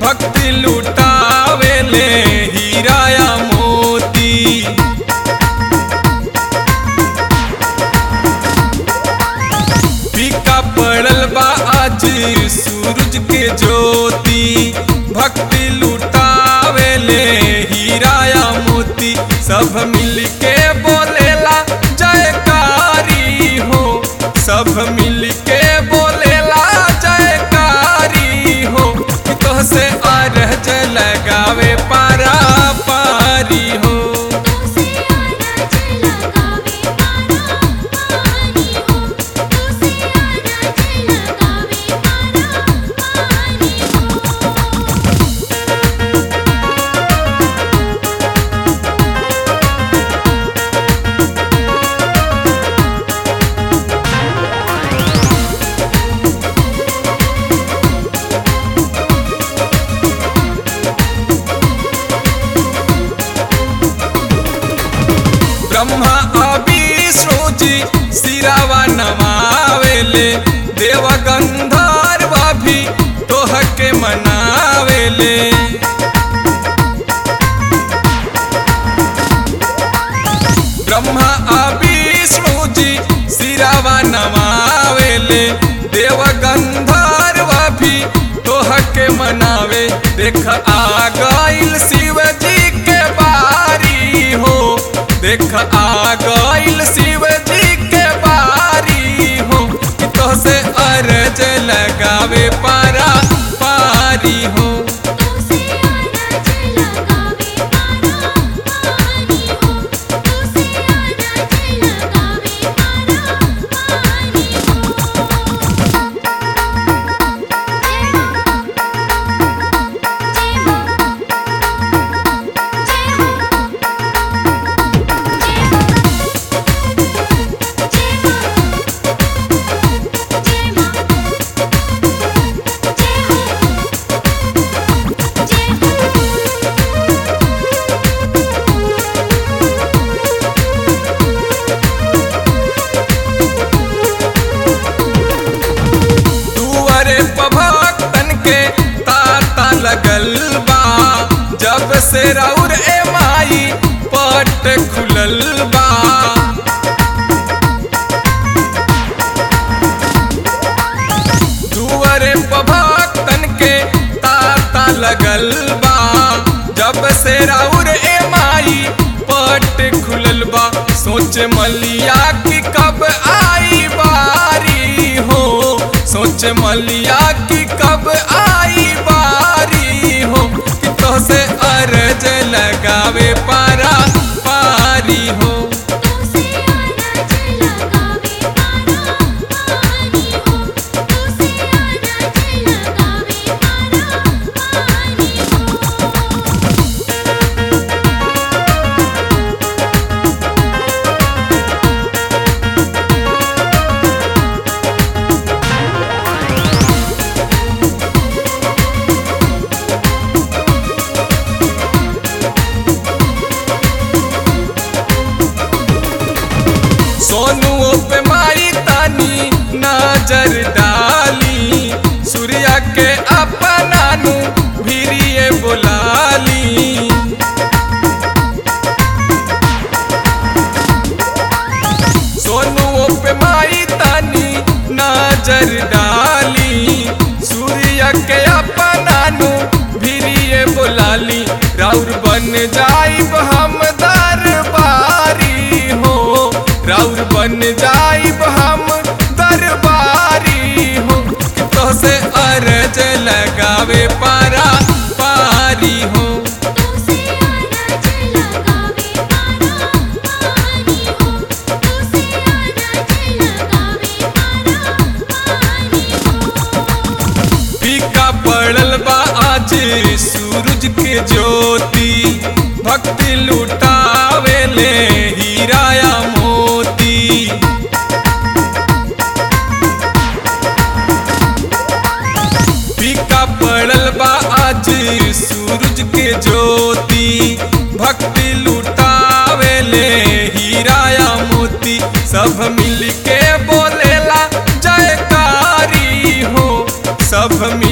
भक्ति लुटावेले हीराया मोती फीका पड़ल बा आज सूरज के ज्योति भक्ति लुटावेले हीराया मोती सब मिल के बोलेला जयकारी हो सब मिल के बोलेला जयकारी हो तो से अरज लगावे पारा पारी हो तो से आना चला गावे पारा पारी हो तो से आना चला गावे पारा पारी हो ब्रह्मा अविष्णु जी सिरावा नमावेले देव गंधर्व भी तोह के मनावेले ब्रह्मा अविष्णु जी सिरावा नमावेले देव गंधर्व भी तोह के मनावे देख आ गइल शिव जी के बारी हो देख आ गइल शिव जी के बारी हो कि तो से अरज लगावे पारा पारी हो तो से आना चला गावे पारा पारी हो तो से आना चला गावे पारा पारी दुआरे पर भक्तन के ताता लगल बा जब से राउर ए माई पट खुलल बा दुआरे पर भक्तन के ताता लगल बा जब से राउर ए माई पट खुलल बा सोच मलिया की कब आई बारी हो सोच मलिया की कब आई बारी हो कि तो से अरज लगावे पारा पारी हो तो से आना चला गावे पारा पारी हो तो से आना चला गावे पारा पारी हो सोनुओ पे माई तानी नजर डाली सूर्या के अपनानु भीरिए बुलाली सोनुओ पे माई तानी नजर डाली सूर्य के अपनानु भीरिए बुलाली राउर बन जाइब हम दरबारी हो राउर बन जाइब हम दरबारी हो तो से अरज लगावे पारा पारी हो तो से आना चला गावे पारा पारी हो तो से आना चला गावे पारा पारी हो फीका पड़ल बा आज सूरज के ज्योति भक्ति लुटावेले हीराया मोती फीका पड़ल बा आज सूरज के ज्योति भक्ति लुटावेले हीराया मोती सब मिल के बोलेला जयकारी हो सब मिल